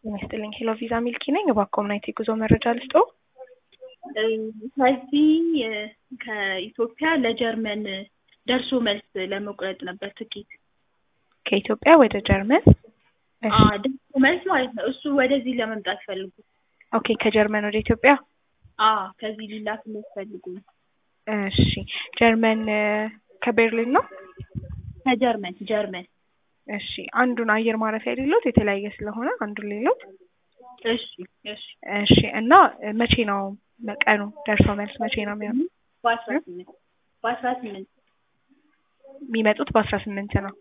ጤና ይስጥልኝ ሄሎ ቪዛ ሚልኪ ነኝ። እባክዎ ምን አይነት የጉዞ መረጃ ልስጥዎ? ከዚህ ከኢትዮጵያ ለጀርመን ደርሶ መልስ ለመቁረጥ ነበር ትኬት። ከኢትዮጵያ ወደ ጀርመን? እሺ አዎ፣ ደርሶ መልስ ማለት ነው። እሱ ወደዚህ ለመምጣት ፈልጉ። ኦኬ ከጀርመን ወደ ኢትዮጵያ? አዎ፣ ከዚህ ሊላክለት ፈልጉ ነው። እሺ ጀርመን ከቤርሊን ነው? ከጀርመን ጀርመን። እሺ አንዱን አየር ማረፊያ ሌሎት የተለያየ ስለሆነ አንዱን ሌሎት። እሺ እሺ። እሺ እና መቼ ነው ቀኑ? ደርሶ መልስ መቼ ነው የሚሆነው? በአስራ ስምንት በአስራ ስምንት የሚመጡት በአስራ ስምንት ነው።